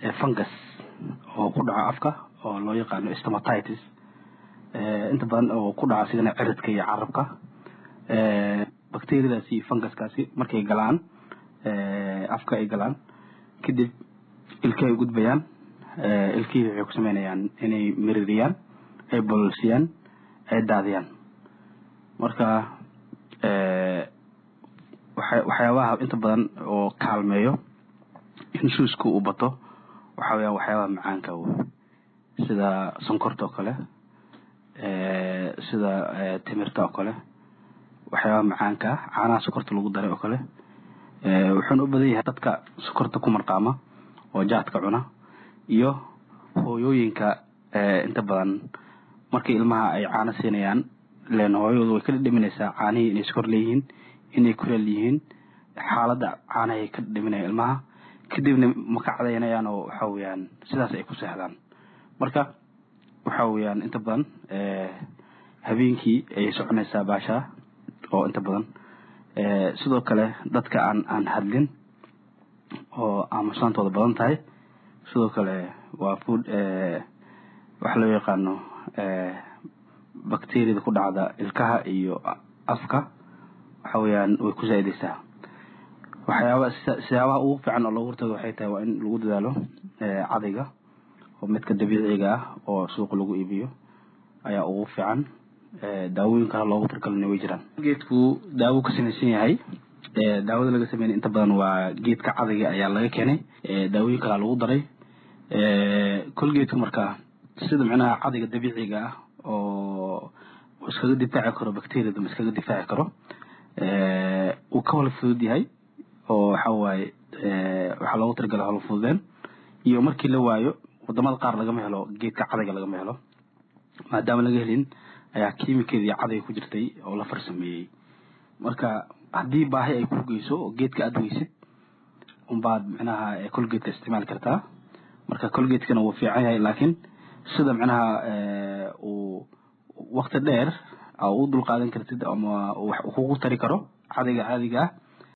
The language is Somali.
fungus oo ku dhaco afka oo loo yaqaano stomatitis inta badan oo ku dhaco sidana ciridka iyo carabka bacteriadaasi funguskaasi markay galaan afka ay galaan kadib ilka ay gudbayaan ilkihii waxay ku sameynayaan inay miririyaan ay bololsiyaan ay daadiyaan marka waxyaabaha inta badan oo kaalmeeyo in shuuska uu bato waxa weyaan waxyaabaha macaanka sida sonkorta oo kale sida timirta oo kale waxyaabaha macaanka ah caanaha sokorta lagu daray oo kale wuxuuna u badan yahay dadka sokorta ku marqaama oo jaadka cuna iyo hooyooyinka inta badan markay ilmaha ay caano siinayaan len hooyadu way ka dhadhaminaysaa caanihii inay sokor leeyihiin inay kuleel yihiin xaaladda caanahay ka dhadhaminaya ilmaha kadibna ma ka cadaynayaan oo waxa weyaan sidaas ay ku seexdaan marka waxa weyaan inta badan habeenkii ayay soconaysaa baashaa oo inta badan sidoo kale dadka aan aan hadlin oo aamusaantooda badan tahay sidoo kale waa food waxa loo yaqaano bacteriada ku dhacda ilkaha iyo afka waxa weyaan way ku zaa'idaysaa waxyaaba siyaabaha ugu fiican oo loogu hortago waxay tahay waa in lagu dadaalo cadayga oo midka dabiiciga ah oo suuqa lagu iibiyo ayaa ugu fiican daawooyin kale loogu tarkalina way jiraan geedku daawo ka samaysan yahay daawada laga sameynay inta badan waa geedka cadayga ayaa laga keenay daawooyin kalea lagu daray colgeedka marka sida micnaha cadayga dabiiciga ah oo iskaga difaaci karo bacteriada ma iskaga difaaci karo uu ka hola fudud yahay oo waxa waaye waxaa loogu talagala hola fududeen iyo markii la waayo wadamada qaar lagama helo geedka cadayga lagama helo maadaama laga helin ayaa kiimikeedii cadayga ku jirtay oo la farsameeyey marka haddii baahi ay ku geyso oo geedka aada weysid unbaad micnaha colgeedka isticmaali kartaa marka colgeedkana wuu fiican yahay laakiin sida micnaha uu wakti dheer u dul qaadan kartid ama wax kugu tari karo cadayga caadiga ah